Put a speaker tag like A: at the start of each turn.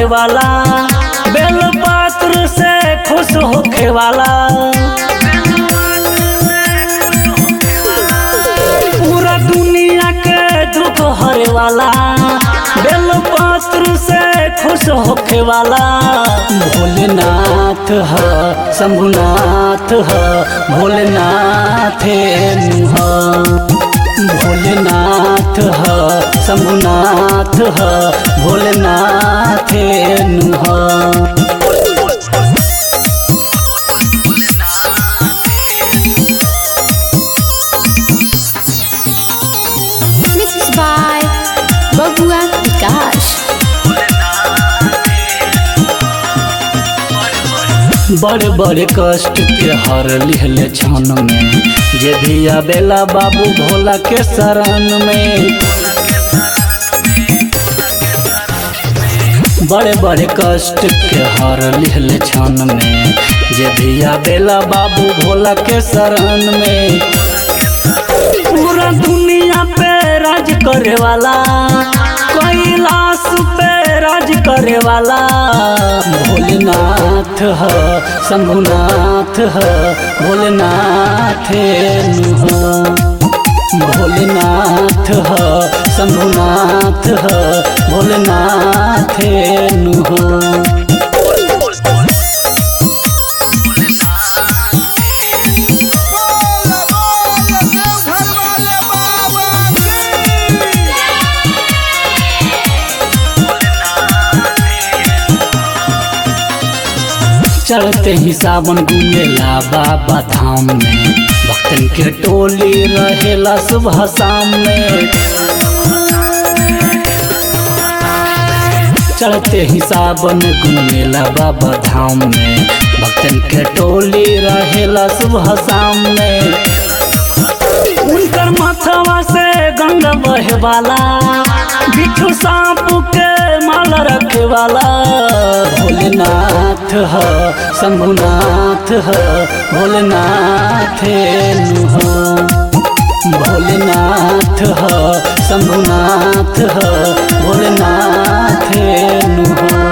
A: वाला बेल पात्र से खुश होखे वाला पूरा दुनिया के दुख हरे वाला बेल पात्र से खुश होखे वाला भोलेनाथ ह शंभुनाथ ह भोलेनाथ नुह भोलेनाथ ह शंभुनाथ ह भोलेनाथ नुह
B: Mixed by Babua Vikash.
A: बड़े बड़े कष्ट के हर लिहले क्षण में जे भी आवेला बाबू भोला के शरण में बड़े बड़े कष्ट के हर लिहले क्षण में जे भी आवेला बाबू भोला के शरण में पूरा दुनिया पे राज करे वाला कैलाश पे राज करे वाला भोलेनाथ ह शंभुनाथ ह भोलेनाथ नुह भोलेनाथ ह शंभुनाथ ह भोलेनाथ नुह
C: बोल बोल देवघर वाले बाबा की
A: चढ़ते ही सावन घूमेला बाबा धाम में भक्तन के टोली रहेला सुबह शाम में चढ़ते ही सावन घूमेला बाबा धाम में भक्तन के टोली रहेला सुबह शाम में उनकर माथवा से गंगा बहे वाला बिच्छू सांप के माला रखे वाला भोलेनाथ ह शंभुनाथ ह भोलेनाथ नुह भोलेनाथ ह शंभुनाथ ह भोलेनाथ नुह